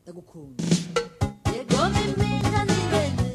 ndagukunda yego mimira nibene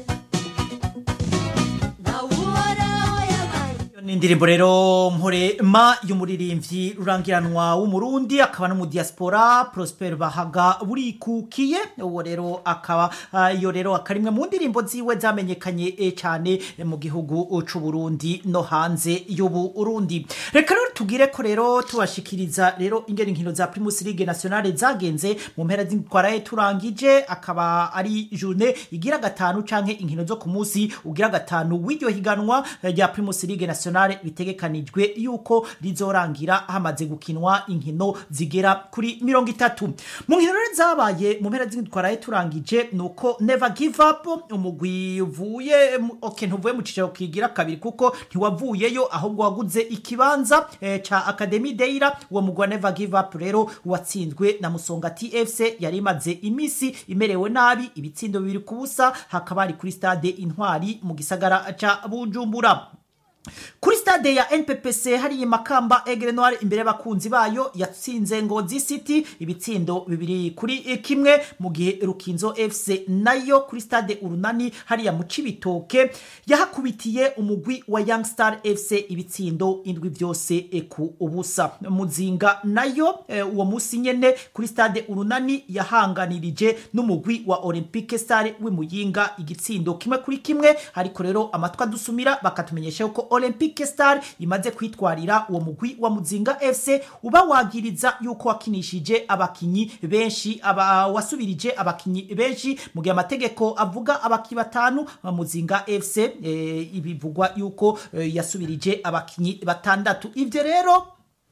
ntawuhoraho yabaye ni indirimbo rero mporema y'umuririmbyi rurangiranwa w'umurundi akaba no mu diaspora prosper bahaga burikukiye uwo rero akaba ah, iyo rero akarimwe mu ndirimbo ziwe zamenyekanye eh, cyane eh, mu gihugu c'u Burundi no hanze y'uburundi reka rero tugire ko rero tubashikiriza rero ingene inkino za primus league nationale zagenze mu mpera z'intwaraye turangije akaba ari journée igira gatanu canke inkino zo ku munsi ugira gatanu w'iryo higanwa eh, rya primus league nationale bitegekanijwe yuko rizorangira hamaze gukinwa inkino zigera kuri mirongo itatu mu nkino rero zabaye mu mpera z'intwaraye turangije nuko never give up umugwi uvuye mu- okay ntuvuye mu cicaro kigira kabiri kuko ntiwavuyeyo ahubwo waguze ikibanza eh, ca academy deira uwo mugwi wa never give up rero watsinzwe na musonga tfc yari imaze imisi imerewe nabi ibitsindo bibiri ku busa hakaba hari kuri stade intwari mu gisagara ca bujumbura kuri stade ya nppc hariya makamba egre noir imbere y'abakunzi bayo yatsinze ngozi city ibitsindo bibiri kuri kimwe mu gihe rukinzo fc nayo kuri stade urunani hariya mu cibitoke yahakubitiye umugwi wa young star fc ibitsindo indwi byose eh, ku ubusa muzinga nayo eh, uwo musi nyene kuri stade urunani yahanganirije n'umugwi wa olympique star w'imuyinga igitsindo kimwe kuri kimwe ariko rero amatwi adusumira bakatumenyesha yuko olympique star imaze kwitwarira uwo mugwi wa muzinga fc uba wagiriza yuko wakinishije abakinyi benshi aba wasubirije abakinyi benshi mu gihe amategeko avuga abakinyi batanu muzinga fc eh, ibivugwa yuko eh, yasubirije abakinyi batandatu ivyo rero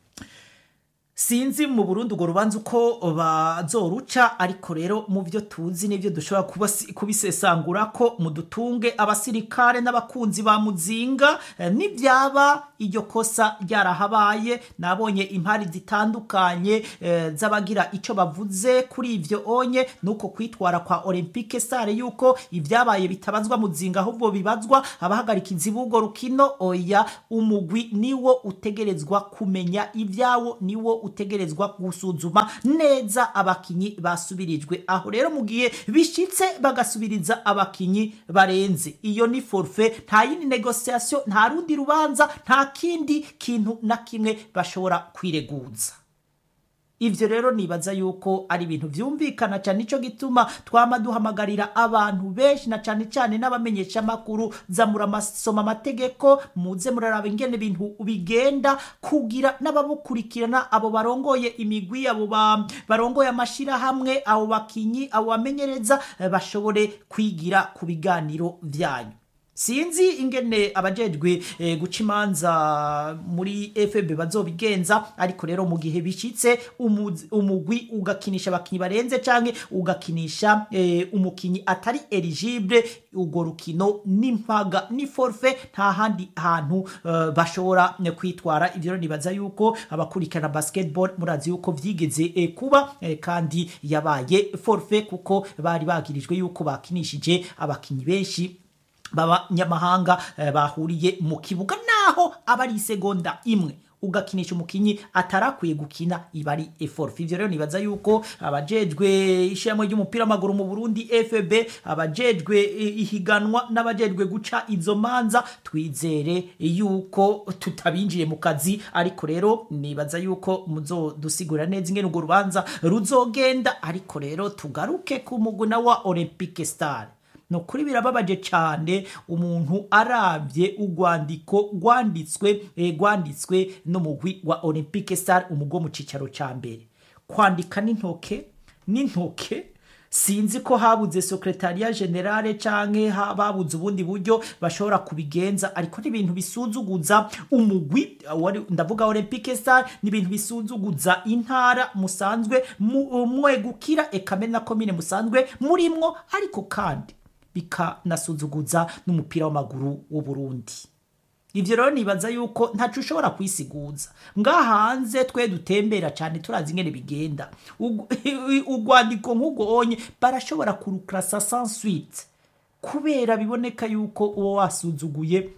sinzi mu burundi urwo rubanza uko bazoruca ariko rero mu byo tuzi n'ibyo dushobora kubasi- kubisesangura ko mudutunge abasirikare n'abakunzi ba muzinga eh, nibyaba iryo kosa ryarahabaye nabonye impari zitandukanye eh, z'abagira icyo bavuze kuri ivyo onye nuko kwitwara kwa olympique sare yuko ibyabaye bitabazwa muzinga ahubwo bibazwa abahagarikizi b'urwo rukino oya umugwi niwo utegerezwa kumenya ibyawo niwo utegerezwa gusuzuma neza abakinyi basubirijwe aho rero mu gihe bishitse bagasubiriza abakinyi barenze iyo ni forfe nta yindi negociation nta rundi rubanza nta kindi kintu na kimwe bashobora kwireguza ivyo rero nibaza yuko ari ibintu vyumvikana cyane nico gituma twama duhamagarira abantu benshi na cyane cyane n'abamenyesha makuru za muramasoma amategeko muze muraraba ingene ibintu bigenda kugira n'ababukurikirana abo barongoye imigwi abo ba, barongoye amashirahamwe abo bakinyi abo bamenyereza eh, bashobore kwigira ku biganiro vyanyu sinzi ingene abajejwe eh, guca imanza muri fb bazobigenza ariko rero mu gihe bishitse umuzi- umugwi ugakinisha abakinyi barenze canke ugakinisha eh, umukinyi atari eligible urwo rukino n'impaga ni forfe nta handi hantu eh, bashobora eh, kwitwara ivyo rero nibaza yuko abakurikirana basketball murazi yuko vyigeze eh, kuba eh, kandi yabaye forfe kuko bari bagirijwe yuko bakinishije abakinyi benshi b'abanyamahanga eh, bahuriye mu kibuga naho aba ari isegonda imwe ugakinisha umukinyi atarakwiye gukina iba ari eforfe ivyo rero nibaza yuko abajejwe ishyirahamwe ry'umupira w'amaguru mu burundi fb abajejwe eh, ihiganwa n'abajejwe guca izo manza twizere yuko tutabinjiye mu kazi ariko rero nibaza yuko muzodusigurira neza ingene urwo rubanza ruzogenda ariko rero tugaruke ku muguna wa olympique star ni ukuri birababaje cyane umuntu arabye urwandiko rwanditswe eh, rwanditswe n'umugwi wa olympique star umugwi wo mu cyicaro cya mbere kwandika n'intoke n'intoke sinzi ko habuze sekretariya generale canke ha- babuze ubundi buryo bashobora kubigenza ariko ni ibintu bisuzuguza umugwi wari- ndavuga olympique star ni ibintu bisuzuguza intara musanzwe mu- mwegukira ekame na komine musanzwe murimwo ariko kandi bikanasuzuguza n'umupira w'amaguru w'uburundi ivyo rero nibaza yuko ntaco ushobora kwisiguza ngaha hanze twe dutembera cyane turazi ingene bigenda Ug- urwandiko nk'ubwo onye barashobora kurukrasa sans suite kubera biboneka yuko uwo wasuzuguye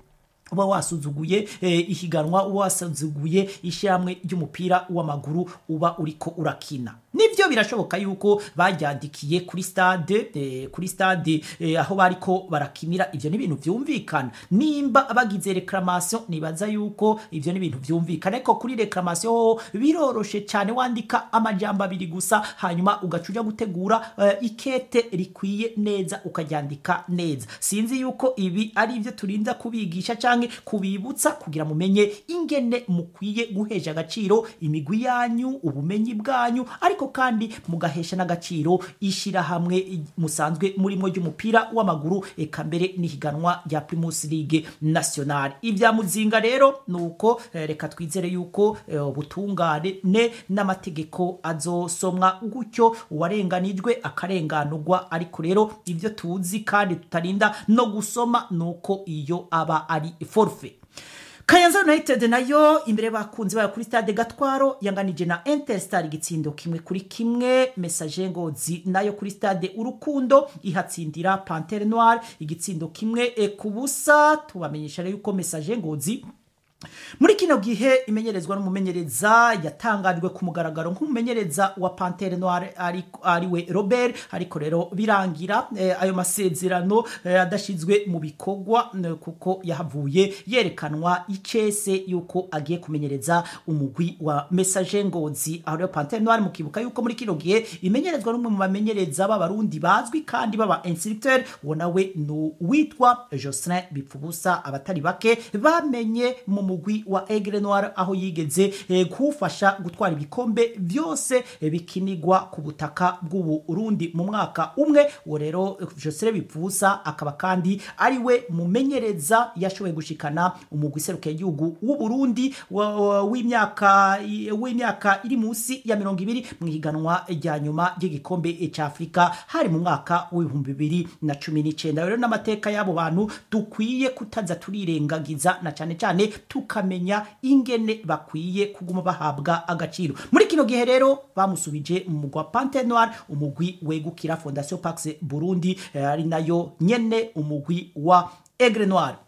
uba wasuzuguye eh, ihiganwa uba wasuzuguye ishyirahamwe ry'umupira w'amaguru uba uriko urakina nibyo birashoboka yuko bajyandikiye kuri stade eh, kuri stade eh, aho bariko barakinira ivyo ni ibintu vyumvikana nimba bagize reclamation nibaza yuko ivyo ni ibintu vyumvikana ariko kuri reclamation ho biroroshe cyane wandika amajambo abiri gusa hanyuma ugaca uja gutegura eh, ikete rikwiye neza ukaryandika neza sinzi yuko ibi ari ivyo turinda kubigisha canke kubibutsa kugira mumenye ingene mukwiye guhesha agaciro imigwi yanyu ubumenyi bwanyu ariko kandi mugahesha n'agaciro ishirahamwe musanzwe murimo ry'umupira w'amaguru eka mbere n'ihiganwa rya Primus League National ivya muzinga rero nuko eh, reka twizere yuko eh, ubutungane ne n'amategeko azosomwa gutyo uwarenganijwe akarenganurwa ariko rero ivyo tuzi kandi tutarinda no gusoma nuko iyo aba ari forfait Kayanza United nayo imbere bakunzi bayo kuri stade Gatwaro yanganije na Interstar igitsindo kimwe kuri kimwe Message Ngozi nayo kuri stade Urukundo ihatsindira Panthère Noire igitsindo kimwe e, kubusa tubamenyesha rero yuko Message Ngozi muri kino gihe imenyerezwa n'umumenyereza yatangajwe ku mugaragaro nk'umumenyereza wa Panthère Noire ari ariwe Robert ariko rero birangira eh, ayo masezerano eh, adashizwe mu bikorwa eh, kuko yahavuye yerekanwa icese yuko agiye kumenyereza umugwi wa Message Ngozi aho rero Panthère Noire mukibuka yuko muri kino gihe imenyerezwa n'umwe mu bamenyereza b'abarundi bazwi kandi baba instructeur uwo nawe ni witwa Jocelyn Bipfubusa abatari bake bamenye mu mugwi wa Aigle Noir aho yigeze eh, kuwufasha gutwara ibikombe byose eh, bikinigwa ku butaka bw'ubu Burundi mu mwaka umwe uwo rero eh, Jocelyn Bipfubusa akaba kandi ari we mumenyereza yashoboye gushikana umugwi serukiye igihugu w'u Burundi wa- wa- w'imyaka w'imyaka iri munsi ya mirongo ibiri mu ihiganwa rya nyuma ry'igikombe cya Afurika hari mu mwaka w'ibihumbi bibiri na cumi n'icyenda rero n'amateka y'abo bantu dukwiye kutaza turirengagiza na cyane cyane tukamenya ingene bakwiye kuguma bahabwa agaciro muri kino gihe rero bamusubije mu mugwa Panthère Noire umugwi wegukira Fondation Pax Burundi eh, ari nayo nyene umugwi wa Aigle Noire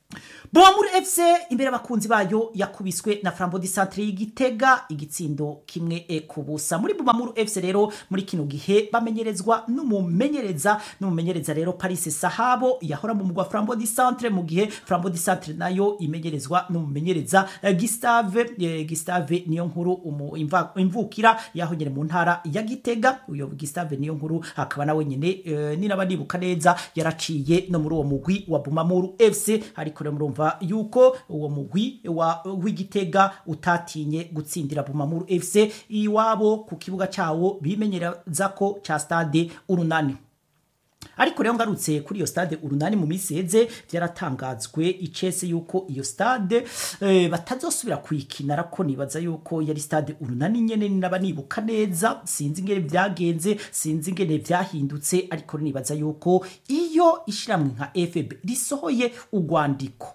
Bomuri FC imbere abakunzi bayo yakubiswe na Flambeau du Centre y'Igitega igitsindo kimwe e kubusa muri Bumamuru FC rero muri kino gihe bamenyerezwa n'umumenyereza n'umumenyereza rero Paris Sahabo yahora mu mugwa Flambeau du Centre mu gihe Flambeau du Centre nayo imenyerezwa n'umumenyereza eh, Gustave eh, Gustave niyo nkuru umu- imva- imvukira yaho nyene mu ntara ya Gitega uyo Gustave niyo nkuru akaba nawe nyene eh, ni nabadibuka neza yaraciye no muri uwo mugwi wa Bumamuru FC ariko rero murumva yuko uwo mugwi wa w'igitega utatinye gutsindira Bumamuru FC iwabo ku kibuga cyawo bimenyereza ko ca stade urunani ariko rero ngarutse kuri iyo stade urunani mu minsi heze byaratangazwe icese yuko iyo stade eh, batazosubira kuyikina ariko nibaza yuko yari stade urunani nyene naba nibuka neza sinzi ingene byagenze sinzi ingene byahindutse ariko nibaza yuko iyo ishiramwe nka FB risohoye urwandiko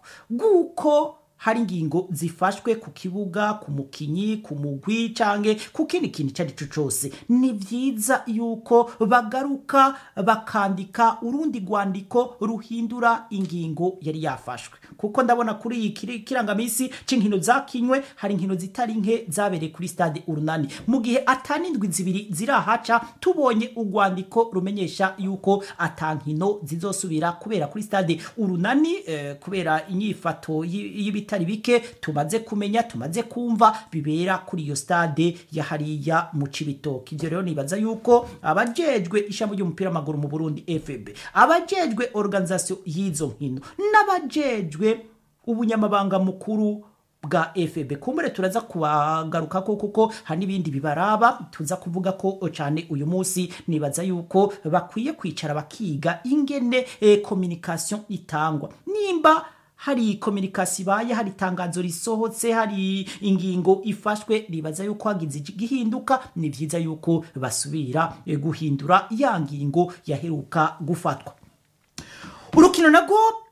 guko hari ingingo zifashwe ku kibuga ku mukinyi ku mugwi canke ku kindi kintu icyo ari cyo cyose ni byiza yuko bagaruka bakandika urundi rwandiko ruhindura ingingo yari yafashwe kuko ndabona kuri iyi kiri- kirangamisi c'inkino zakinywe hari inkino zitari nke zabereye kuri stade urunani mu gihe atanindwi zibiri zirahaca tubonye urwandiko rumenyesha yuko atankino zizosubira kubera kuri stade urunani eh, kubera inyifato y- y'ibitari bike tumaze kumenya tumaze kumva bibera kuri iyo stade ya hariya mu cibitoki ivyo rero nibaza yuko abajejwe ishami ry'umupira w'amaguru mu Burundi FB abajejwe organisation y'izo nkino n'abajejwe ubunyamabanga mukuru bwa FB kumbure turaza kubagaruka ko kuko hari n'ibindi bibaraba tuza kuvuga ko cyane uyu munsi nibaza yuko bakwiye kwicara bakiga ingene eh, communication itangwa nimba hari kominikasi ibaye hari itangazo risohotse hari ingingo ifashwe ribaza yuko hagize igihinduka ni byiza yuko basubira eh, guhindura ya ngingo yaheruka gufatwa urukino narwo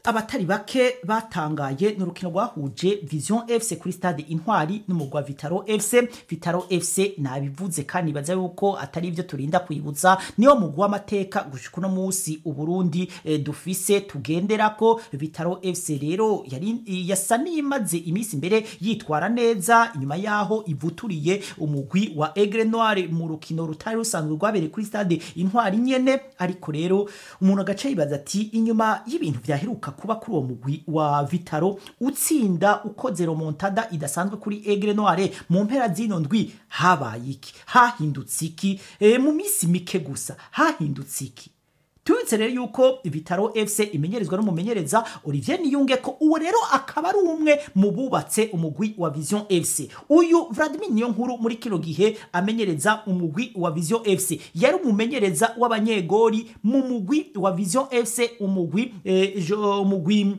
abatari bake batangaye ni urukino rwahuje vision fc kuri stade intwari n'umugwi wa vitaro fc vitaro fc nabivuze kandi nibaza yuko atari ibyo turinda kwibutsa niyo mugwi w'amateka gushika uno munsi uburundi eh, dufise tugenderako vitaro fc rero yari yasa n'iyimaze iminsi imbere yitwara neza inyuma yaho ivuturiye umugwi wa egre noire mu rukino rutari rusanzwe rwabereye kuri stade intwari nyene ariko rero umuntu agaca yibaza ati inyuma y'ibintu vyaheruka kuba kuri uwo mugwi wa vitaro utsinda ukoze romontada idasanzwe kuri egre noire mu mpera zino ndwi habaye iki hahindutse iki e, mu minsi mike gusa hahindutse iki tubitse rero yuko vitaro fc imenyerezwa n'umumenyereza olivier niyunge ko uwo rero akaba ari umwe mu bubatse umugwi wa vision fc uyu vladimir niyo nkuru muri kino gihe amenyereza umugwi wa vision fc yari umumenyereza w'abanyegori mu mugwi wa vision fc umugwi eh, jo- umugwi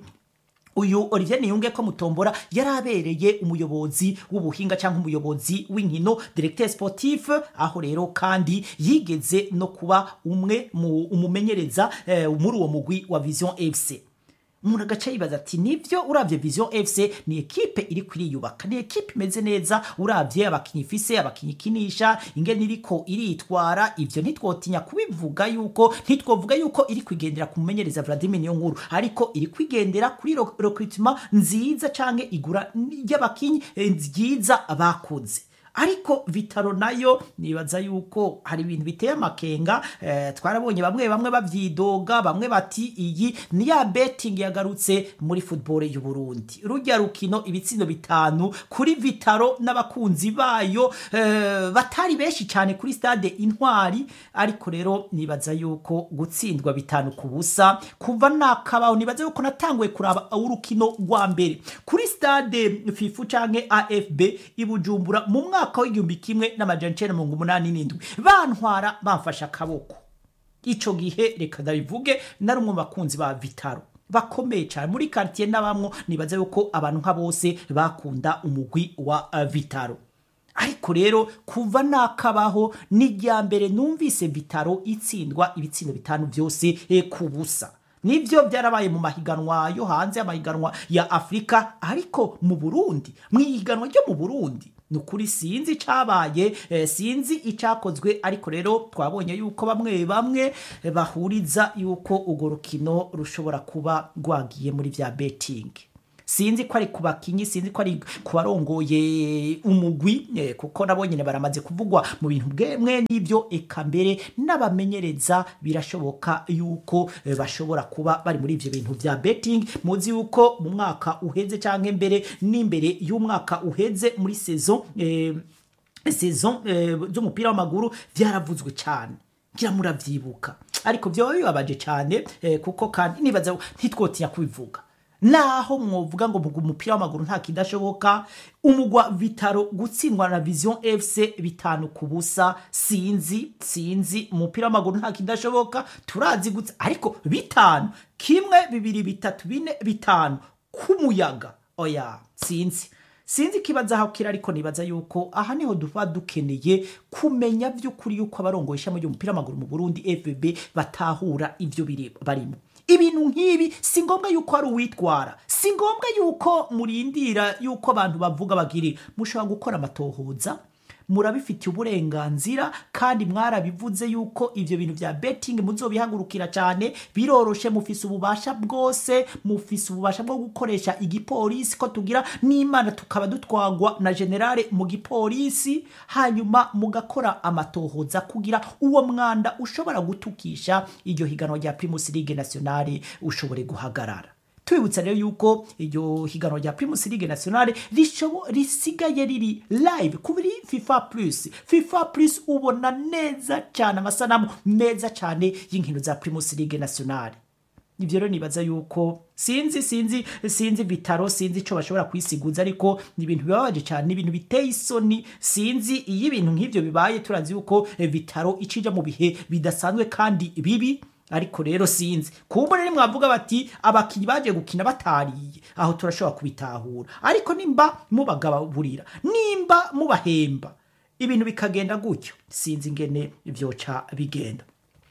uyu olivier niyunge ko mutombora yari abereye umuyobozi w'ubuhinga cyangwa umuyobozi w'inkino directeur sportif aho rero kandi yigeze no kuba umwe mu umumenyereza eh, muri uwo mugwi wa vision fc umuntu agaca yibaza ati nibyo urabye vision fc ni ekipe iri kwiriyubaka ni ekipe imeze neza urabye abakinnyi ifise abakinnyi ikinisha ingene iriko iritwara ivyo ntitwotinya kubivuga yuko ntitwovuga yuko iri kwigendera ku mumenyereza vladimir niyo nkuru ariko iri kwigendera kuri ro- recruitment nziza canke igura ry'abakinnyi eh, ryiza bakoze ariko vitaro nayo nibaza yuko hari ibintu biteye amakenga eh, twarabonye bamwe bamwe bavyidoga bamwe bati iyi ni ya betting yagarutse muri football y'u Burundi rujya rukino ibitsindo bitanu kuri vitaro n'abakunzi bayo eh, batari benshi cyane kuri stade intwari ariko rero nibaza yuko gutsindwa bitanu ku busa kuva nakabaho nibaza yuko natanguye kuraba urukino rwa mbere kuri stade fifu canke afb ibujumbura mu mwaka w'igihumbi kimwe n'amajana icenda mirongo umunani n'indwi bantwara bamfashe akaboko ico gihe reka ndabivuge nari umwe mu bakunzi ba vitaro bakomeye cyane muri quartier n'abamwo nibaza yuko abantu nka bose bakunda umugwi wa uh, vitaro ariko rero kuva nakabaho ni irya mbere numvise vitaro itsindwa ibitsindo bitanu byose eh, ku busa nibyo byarabaye mu mahiganwa yo hanze amahiganwa ya afurika ariko mu burundi mu ihiganwa ryo mu burundi ni ukuri sinzi icyabaye eh, sinzi icyakozwe ariko rero twabonye yuko bamwe bamwe eh, bahuriza yuko urwo rukino rushobora kuba rwagiye muri bya betingi sinzi ko ari ku bakinyi sinzi ko ari ku barongoye umugwi eh, kuko nabo nyine baramaze kuvugwa mu bintu bwemwe n'ibyo eka mbere n'abamenyereza birashoboka yuko eh, bashobora kuba bari muri ivyo bintu vya betting muzi yuko mu mwaka uheze canke mbere n'imbere y'umwaka uheze muri saison eh, saison eh, z'umupira w'amaguru vyaravuzwe cyane ngira muravyibuka ariko vyoba bibabaje cyane eh, kuko kandi nibaza ntitwotinya kubivuga naho mwovuga ngo mugu umupira w'amaguru nta kidashoboka umugwa vitaro gutsindwa na vision fc bitanu ku busa sinzi sinzi umupira w'amaguru nta kidashoboka turazi gutsa ariko bitanu kimwe bibiri bitatu bine bitanu k'umuyaga oya sinzi sinzi ikibazo aho kiri ariko nibaza yuko aha niho duba dukeneye kumenya by'ukuri yuko abarongoye ishami ry'umupira w'amaguru mu burundi fbb batahura ibyo biri- barimo ibintu nk'ibi si ngombwa yuko hari uwitwara si ngombwa yuko murindira yuko abantu bavuga bagiri mushobora gukora amatohoza murabifitiye uburenganzira kandi mwarabivuze yuko ivyo bintu vya betting muzobihagurukira cyane biroroshe mufise ububasha bwose mufise ububasha bwo gukoresha igipolisi ko tugira n'imana tukaba dutwagwa na generale mu gipolisi hanyuma mugakora amatohoza kugira uwo mwanda ushobora gutukisha iryo higanwa rya primus ligue nationale ushobore guhagarara tubibutsa rero yuko iryo higanwa rya primus ligue nationale rishobo- risigaye riri live kuri fifa plus fifa plus ubona neza cyane amasanamu meza cyane y'inkino za primus ligue nationale ibyo rero nibaza yuko sinzi sinzi sinzi bitaro sinzi icyo bashobora kwisiguza ariko ni ibintu bibabaje cyane ni ibintu biteye isoni sinzi iyo ibintu nk'ibyo bibaye turazi yuko eh, bitaro icija mu bihe bidasanzwe kandi bibi ariko rero sinzi kumbe rero mwavuga bati abakinnyi bagiye gukina batariye aho turashobora kubitahura ariko nimba mubagaburira nimba mubahemba ibintu bikagenda gutyo sinzi ingene byoca bigenda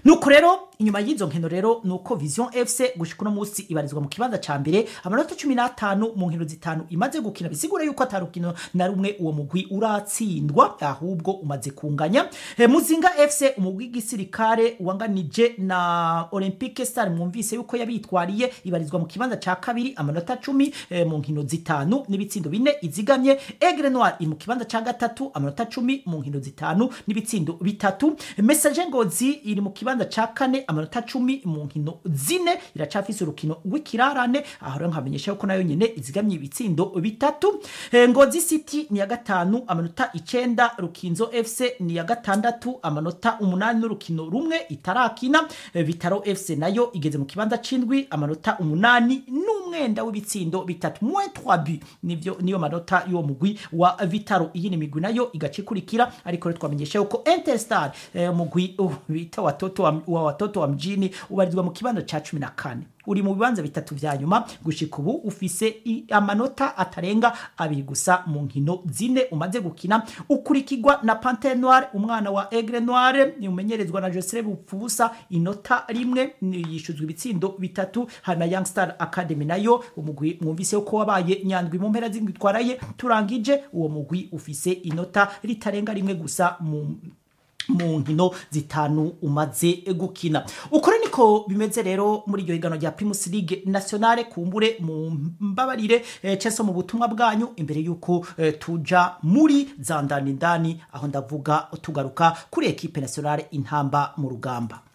nuko rero inyuma y'izo nkino rero nuko vision fc gushika uno munsi ibarizwa mu kibanza ca mbere amanota cumi n'atanu mu nkino zitanu imaze gukina bisigura yuko atari rukino na rumwe uwo mugwi uratsindwa ahubwo umaze kunganya e, muzinga fc umugwi w'igisirikare wanganije na olympique star mwumvise yuko yabitwariye ibarizwa mu kibanza ca kabiri amanota cumi e, mu nkino zitanu n'ibitsindo bine izigamye egre noir iri mu kibanza ca gatatu amanota cumi mu nkino zitanu n'ibitsindo bitatu message ngozi iri mu kibanza ca kane amanota cumi mu nkino zine iracafise urukino rw'ikirarane aho rero nkamenyesha yuko nayo nyene izigamye ibitsindo bitatu e, ngozi city ni ya gatanu amanota icenda rukinzo fc ni ya gatandatu amanota umunani n'urukino rumwe itarakina e, vitaro fc nayo igeze mu kibanza c'indwi amanota umunani n'umwenda w'ibitsindo bitatu moins 3 but nivyo niyo manota y'uwo mugwi wa vitaro iyi ni migwi nayo igaca ikurikira ariko rero twamenyesha yuko interstar eh, mugwi uh, bita watoto wa, wa watoto wa mjini ubarizwa mu kibanza ca cumi na kane uri mu bibanza bitatu vya nyuma gushika ubu ufise i- amanota atarenga abiri gusa mu nkino zine umaze gukina ukurikirwa na pantere noire umwana wa egre noire ni umenyerezwa na josere bupfubusa inota rimwe ni- yishuzwa ibitsindo bitatu hana young star academy nayo umugwi mwumvise ko wabaye nyandwi mu mpera z'ingitwaraye turangije uwo mugwi ufise inota ritarenga rimwe gusa mu mu nkino zitanu umaze gukina ukuri niko bimeze rero muri iryo higanwa rya primus league nationale kumbure mu mbabarire eh, ceso mu butumwa bwanyu imbere y'uko eh, tuja muri za ndani ndani aho ndavuga tugaruka kuri ekipe nationale intamba mu rugamba